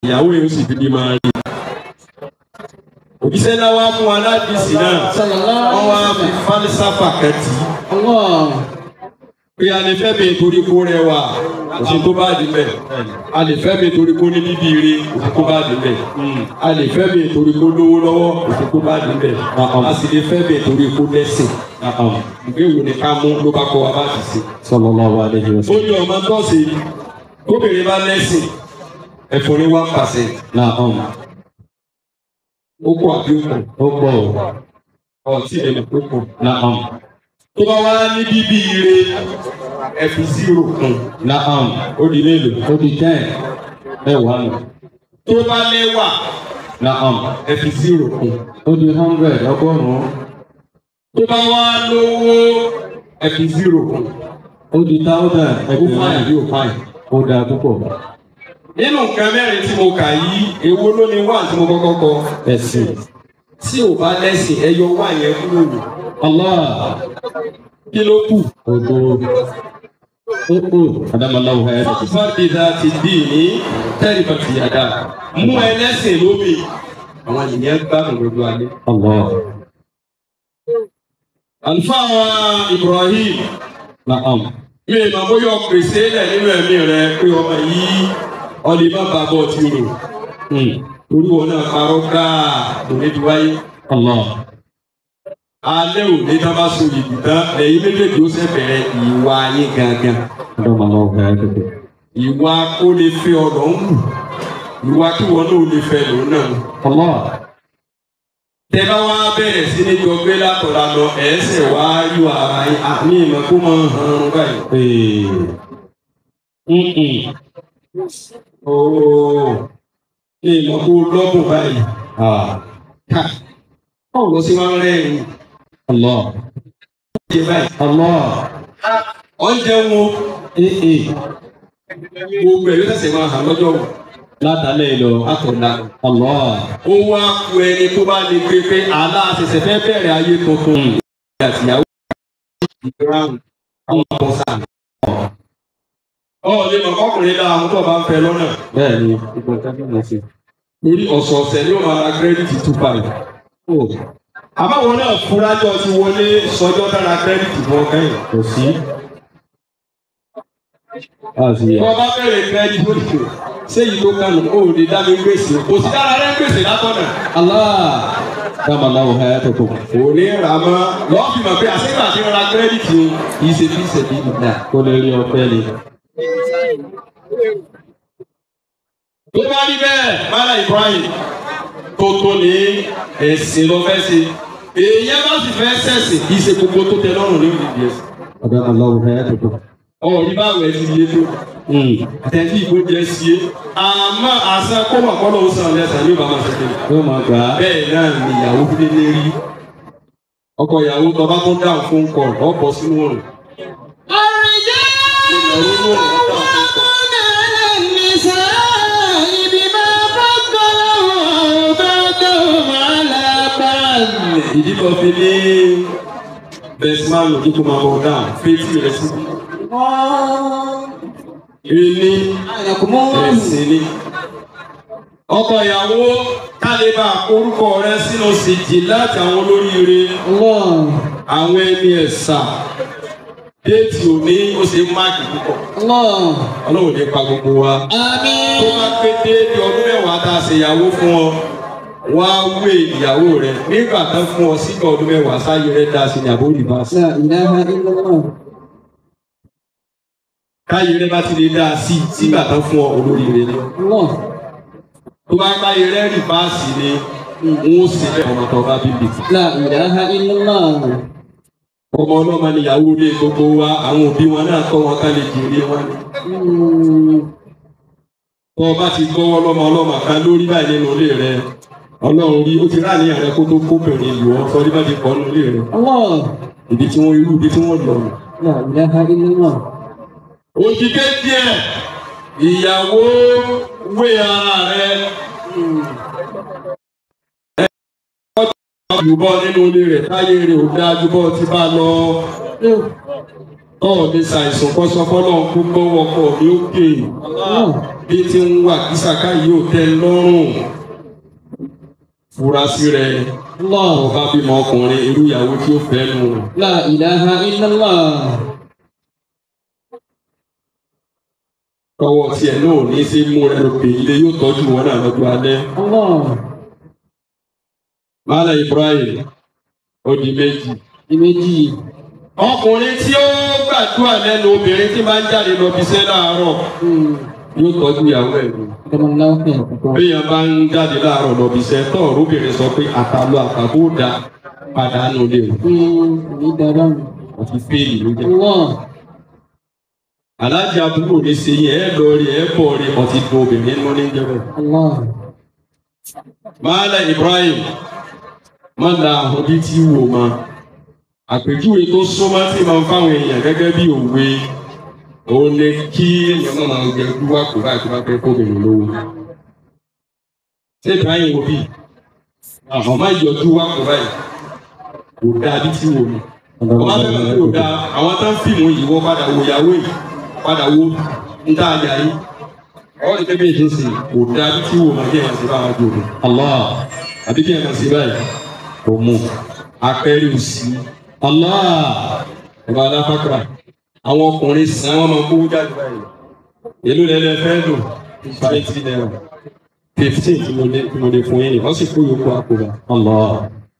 ìyàwó yóò sì fi bí máa rí. òbíṣẹ́ náà wá fún wa láti sí náà wọ́n wá fi fálísáfà kẹ́tì pé a lè fẹ́ mi torí kó rẹwà òsì tó bá di bẹ́ẹ̀ a lè fẹ́ mi torí kó ní bíbí ire òsì tó bá di bẹ́ẹ̀ a lè fẹ́ mi torí kó lówó lọ́wọ́ òsì tó bá di bẹ́ẹ̀ a sì lè fẹ́ mi torí kó lẹ́sìn ìwé wo ni ká mú ló bá kọ́ wa bá ti sè. sallallahu alaihi ó wasallam. ní ọmọ tọ́sí kóbìnrin bá lẹ́sìn ẹ̀fọ́ ní one percent Na'am. ó kọ́ àbí ó kọ́ Ó pọ̀ o. ọtí ẹ̀mí ó kọ́. Na'am. tó bá wá ní bíbí ire ẹ fi zero kún Na'am. ó di mélòó. Ó di ten. Mẹ́wàá nù. tó bá lẹ́wà Na'am. ẹ fi zero kún. Ó di hundred ọgọ́rùn-ún. tó bá wá lówó ẹ fi zero kún. Ó di thousand ó fáyà bí ó fáyà. Ó dáa púpọ̀. nínú nǹkan mẹ́rin tí mo kà yìí èwo ló ní wà tí mo kọ́kọ́ kọ. Ẹ̀sìn. tí ò bá lẹ́sìn ẹ yọ wá yẹn kúrò nù. Allah. kí ló kù. Odo. Ó kù. Adamallahu hayatakum. fọ́dìdà ti dì ní tẹ́lifàtì àdá mú ẹlẹ́sìn lómi àwọn ènìyàn gbádùn gbogbo alẹ́. Allah. àlùfáà wa Ibrahim Na'am. mi ì máa bóyá pèsè lẹ̀ nínú ẹ̀mí rẹ pé ọmọ yìí ọlẹ́ má bàa bọ̀ tí rò Hmm. torí wọn náà parọ́ gáà kò ní ti wáyé. Allah. alẹ́ òní tá a bá so yìí tán lẹ́yìn méjèèjì ó ṣe bẹ̀rẹ̀ ìwà yín gangan. Adamallahu hayatakum. ìwà kó lè fẹ́ ọ̀dọ̀ ń wù ìwà kí wọn náà lè fẹ́ lòun náà ń wù. Allah. tẹ bá wá bẹ̀rẹ̀ sí ní jọ gbé látọ̀la lọ ẹ̀ẹ́sẹ̀ wá yọ ara yín àmì ìmọ̀ kó máa hàn án báyìí. Ee. Mm-mm. ooo ní ìmọ̀ kó lọ́gùn báyìí. Ah. ká báwo lọ sí wọn rẹ́rìn Allah. jẹ báyìí. Allah. oúnjẹ wọn Ee. ee. gbogbo ẹ̀ yóò tẹ̀sẹ̀ máa hàn lọ́jọ́ wọn. Látàlẹ́ lọ. látọ̀la. Allah. ó wá ku ẹni tó bá lè gbé pé aláàṣẹṣẹ fẹ́ bẹ̀rẹ̀ ayé tuntun. àtìyàwó ìgbéráhùn àwọn ọmọ sáà. ọ̀ lè mọ̀ kọ́kùnrin náà àwọn tó bá ń fẹ́ lọ́nà. Bẹ́ẹ̀ni, gbogbo nǹkan tí mo ṣe. torí ọ̀sọ̀ọ̀sẹ̀ ni ó máa ra kírẹ́dìtì two five. Ó àbáwọn náà fúrájọ ti wọlé sọjọ́ dára kírẹ́dìtì fún ọkàn yìí. kò sí. A sì bí yà. wọ́n bá bẹ̀rẹ̀ kírẹ́dìtì ó dìbò séyìí tó kánú ó lè dá mi gbèsè kò sí dára rẹ gbèsè látọ̀nà. Allah. Adamallahu hayatakum. kò ní rà mọ́ lọ́ọ́ fi mọ̀ pé àṣìgbà tí wọ́n ra kírẹ́dìtì o yìí ṣe fi ṣẹ̀bí nìyà. Kó lè rí ọpẹ́ ni. tó bá rí bẹ́ẹ̀ mara Ibrahim tó tó ní ẹ̀sìn lọ fẹ́ ṣe èèyàn bá sì fẹ́ sẹ̀sìn kì í ṣe gbogbo tó tẹ lọ́rùn ní ìdí ẹ̀sìn. Adamallahu hayatakum. ọ̀rí báwo ẹ ti yé tó Hmm. àtẹ̀tí ìbò jẹ́ sí é àmọ́ àṣà kó wà kọ́ lọ́wọ́ sàn lẹ́sàn ní bàbá ṣe kéde. Yóò máa gbà á. bẹ́ẹ̀ náà ni ìyàwó fi lé rí ọkọ ìyàwó tó bá tó dáhùn fún kọ ọ̀pọ̀ sínú òrùn. ìyàwó ní òrùn ó dáhùn fún kọ. ìdí kan fi ní bẹsímánù kíkó máa bọ̀ dáhùn fetí rẹ̀ sí. ilé ẹ̀sìn ni. ọkọ ìyàwó kálíbà orúkọ rẹ̀ sínú síjì láti àwọn olóríire àwọn ẹni ẹ̀sà déètì òní ó ṣe máàkì púpọ̀ ọlọ́run ní pa gbogbo wa. tó bá pé déètì ọdún mẹ́wàá tá a ṣe ìyàwó fún ọ wá wé ìyàwó rẹ nígbà tán fún ọ sígbà ọdún mẹ́wàá sáyé rẹ dá sí ní àbórí ìbáṣe. káyé rẹ bá ti lè dá sí sígbà tán fún ọ olórí rẹ ni. tó bá káyé rẹ rí báàsì ni n ó sì bẹ ọmọ tó bá bíbí. ọmọ ọlọ́mọ níyàwó ilé gbogbo wa àwọn òbí wọn náà kọ́ wọn ká lè jèrè wọn ni. tó o bá ti gbọ́wọ́ lọ́mọ ọlọ́mọ kan lórí báyìí nínú ilé rẹ ọlọ́run rí ó ti rà níyàn rẹ kó tó kóbìnrin lù ọ́ sọ́rí bá ti kọ́ nínú ilé rẹ ibi tí wọ́n irú ibi tí wọ́n lọ nù. òjìké díẹ̀ ìyàwó wé ara rẹ jùbọ́ nínú ilé rẹ̀ táyé rẹ̀ ò dáa jùbọ́ ti bá lọ. Tọ́ọ̀ ní ṣàìsàn kọ́sọ́ fọ́lọ́ ń kú gbọ́ wọkọ̀ ní òkè. bí tí ń wà kísàká yìí ò tẹ́ lọ́rùn fura sí rẹ Allah. ọba bímọ ọkùnrin irú ìyàwó tí ó fẹ́ nù. La ilaha illallah. tọwọ́ tiẹ̀ náà ò ní í sí mú rẹ lópe ilé yóò tọ́jú wọn náà lọ́jọ́ alẹ́. Allah. Mala Ibrahim ó di méjì. Ìméjì. ọkùnrin tí ó gbàdúrà lẹ́nu obìnrin tí máa ń jáde lọ bí iṣẹ́ láàárọ̀ Hmm. yóò tọ́jú ìyàwó ẹ̀ lò. Kọ́mọláwọ́ fẹ́ ẹ̀kọ́. béèyàn bá ń jáde láàárọ̀ lọ bí iṣẹ́ tọ́ ọ̀rọ̀bìnrin sọ pé àtàlù àtàbó da pàdánù lè wò Hmm. Ní dáadáa. àti fèèlì ló jẹ́. Allah. alájà àbúrò ní ṣe yẹn ẹ lọ rí ẹ bọ̀ rí ọtí dùn obìnrin nínú ní jẹ́ bẹ́ẹ̀. Allah. Mala Ibrahim má la àwọn bí tí wò ma àpèjúwe tó súnmọ́ tí máa ń fáwọn èèyàn gẹ́gẹ́ bí òwe òun ni kí èèyàn máa máa jẹ dúwà kó báyìí tó bá fẹ́ kóbìnrin lówó. Ṣé Ibrahim wo bí? Àwọn máa yọ dúwà kó báyìí kò dáa bí tí wò mi. Ọmọ akẹ́kọ̀ọ́ kò dáa àwọn tó ń fìmù yìí wọ́n padà wo ìyàwó yìí padà wo ń tá àjà yìí. Ọ̀rọ̀ ní kébí èdè sí kò dáa bí tí wò máa jẹ́ ìyànsí bá wájú òde Allah. àbí kí ẹ kàn sí báyìí kò mú apẹ́rẹ́ òsì Allah. ọba aláfàkàrà àwọn ọkùnrin sàn wọn máa ń kówó jáde báyìí èló lẹ́lẹ́ fẹ́ lò twenty naira fifteen tí mo lè tí mo lè fún yín wọ́n sì kó yòókù àkùrà. Allah.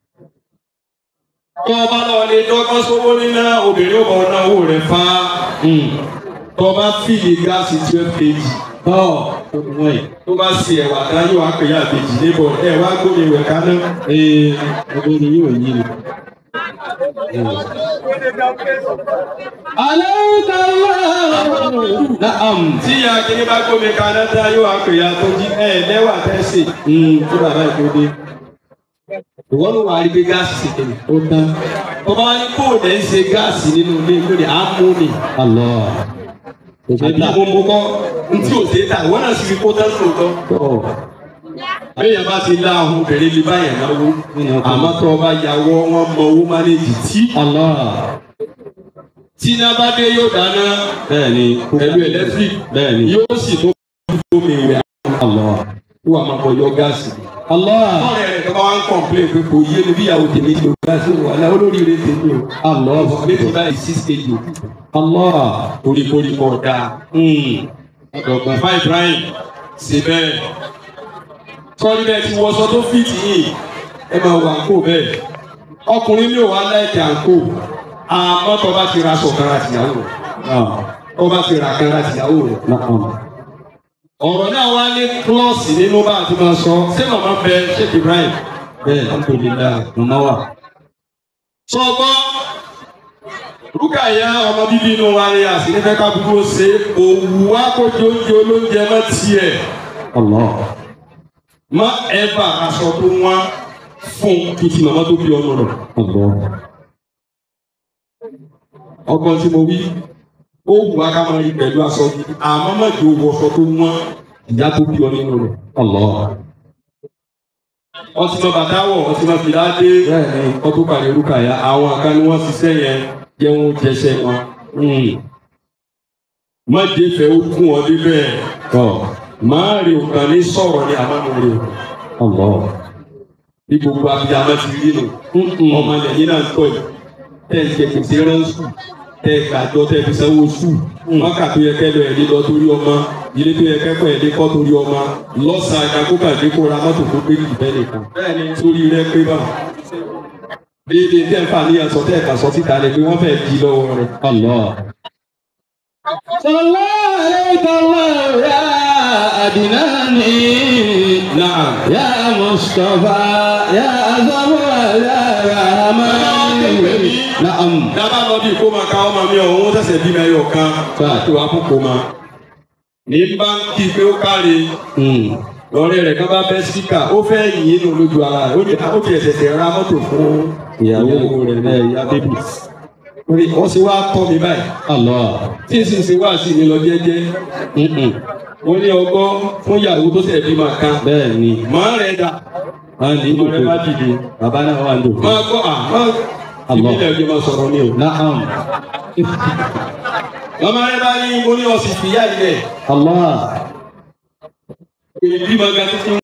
tó o bá lọ ní dọ́gbọ́n sówó níná obìnrin ò bọ̀ ná owó rẹ̀ fa tó o bá fìlì gáàsì twelve kg Tọ́. Tó ti wọ́n yìí. tó bá ṣe ẹ̀wà tán yóò wá pè é àbèjì níbọ̀ ẹ̀ wá gbóni ìwẹ̀ kaná. Ee. Ọgbọ́n ni yóò yí ni. Aláwùjọ Allah. Naam. tí ìyá kìíní bá gbómi kaná tán yóò wá pè é àtọ́jú ẹ̀ lẹ́wà tẹ́sí. Hmm. tí bàbá yìí tó dé. ìwọ ló wà á rí pé gáàsì ti tẹ̀lé. Ó tán. ọba wa ní kó o dẹ̀ ń ṣe gáàsì nínú ilé lórí àmú ni. Allah. Kò sí àbí ta. mo mú kọ́ ntí ò ṣe é ta ìwọ náà sì fi kó tán lóòótọ́. Tọ́. béèyàn bá ti lá ahun obìnrin lè báyàn náwó. Nínú ọkọ̀. àmọ́ tó o bá yàwọ́ wọn mọ owó mánéjì tí. Allah. tí iná bá dé yóò dáná Bẹ́ẹ̀ni. pẹ̀lú ẹlẹ́tíríkì Bẹ́ẹ̀ni. yóò sì tó omi ìwẹ̀ Allah. tó wà máa bọ̀ yọ gáàsì. Allah. ọ̀rẹ́ rẹ̀ tó bá wá ń kọ̀ǹpilẹ̀ pé kò yé mi bí ìyàwó tèmi ti lò gáàsì wà láwọn olóríire tèmi o. Allah. méjì báyìí six kg Allah. koríkorí kọ̀ dáa. Ọ̀dọ̀gbọ̀n. Bàbá Ibrahim ṣe bẹ́ẹ̀. Sọ́rí bẹ́ẹ̀ ti wọṣọ tó fìtì yìí ẹ máa wọ àǹkó bẹ́ẹ̀. Ọkùnrin ní òwò aláìkè àǹkó. Àmọ́ tó bá ti ra aṣọ kan láti ìyàwó rẹ̀. Naam. Tó bá ti ra kan láti ìyàwó rẹ̀. Naam. Ọ̀rọ̀ náà wá ní klọ́ọ̀sì nínú bá a ti máa sọ. Ṣé màmá bẹ Sheikh Ibrahim? Bẹ́ẹ̀ alhamdulillah. Màmá wà. Sọ gbọ́. Rúkàyà ọmọ bíbí inú wa ni àsìnífẹ́ ká gbogbo ṣe òwú wa kó jóúnjẹ olóúnjẹ mọ́ tiẹ̀. Allah. má ẹ̀bà aṣọ tó wá fún títí màmá tó bí ọmọ rẹ̀. Allah. ọgbọ́n tí mo wí ó wù wá ká máa rí pẹ̀lú aṣọ gidi àmọ́ má jò wọ aṣọ tó wọ́n ìyá tó bí ọ nínú rẹ̀. Allah. ọtí mọ bàtà wọ̀ ọtí mọ fìlà dé Bẹ́ẹ̀ni. ọtún pàdé rúkàyà àwọn kan ni wọ́n ṣiṣẹ́ yẹn jẹun jẹsẹ̀ wọn. má jẹ́ fẹ́ ó kún ọ débẹ̀ Tọ́. máa rí òkan ní sọ̀rọ̀ ní àmọ́ mo rí o. Allah. bí gbogbo abiyamọ ti rí nù. ọmọ ilẹ̀ yìí náà ń tọ́ yìí tẹ́ ẹ jẹ gbèsè ránṣù tẹ́ ẹ gbàjọ tẹ́ ẹ fi sanwó sù wákà tó yẹ kẹ́ lọ ẹ̀ lé lọ torí ọmọ ilé tó yẹ kẹ́kọ̀ọ́ ẹ̀ lé kọ́ torí ọmọ lọ́sàn-án àgàkókà dé kó ra mọ́tò tó gbé jù bẹ́ẹ̀ nìkan sórí rẹ pé bá déédé tẹ́ ẹ fà ní ẹ̀sọ́ tẹ́ ẹ kà sọ síta lẹ pé wọ́n fẹ́ di lọ́wọ́ rẹ. Allah. Sallallahu alayhi wa ya adinani. náà Ya Mustafa. Ya Azama. Ya Rahman. Naam. dábàá lọ bí kó máa ka ọmọ mi ọ̀hún sẹ̀sẹ̀ bí mi ẹyọ kan tó wá fún kó máa ní báńkì pé ó káre Hmm. lọ́rẹ́ rẹ̀ kan bá bẹ́ síkà ó fẹ́ yìn inú lójú ara rẹ̀ ó ní ó ti ẹ̀sẹ̀ tẹ̀ ra mọ́tò fún Ìyàwó rẹ̀ rẹ̀ náà ìyá bébì. ó ní wọ́n ṣe wá tọ́ mi báyìí Allah. tí n sì ṣe wá sí mi lọ jẹ́jẹ́ Mm-mm. ó ní ọgbọ́ fún ìyàwó tó ṣẹ̀ bí máa kan Bẹ́ẹ̀ ni. màá rẹ̀ dà Wọ́n ní ọmọ rẹ̀ bá ìdòkó. dìde Bàbá náà wà ní ìdòkó. máa gbọ́ à máa Allah. ìbílẹ̀ ọjọ́ máa sọ̀rọ̀ ní o. Naam. ọmọ rẹ̀ bá ní mo ní ọ̀sìn fìyà ilẹ̀ Allah. ìbímọ ga títí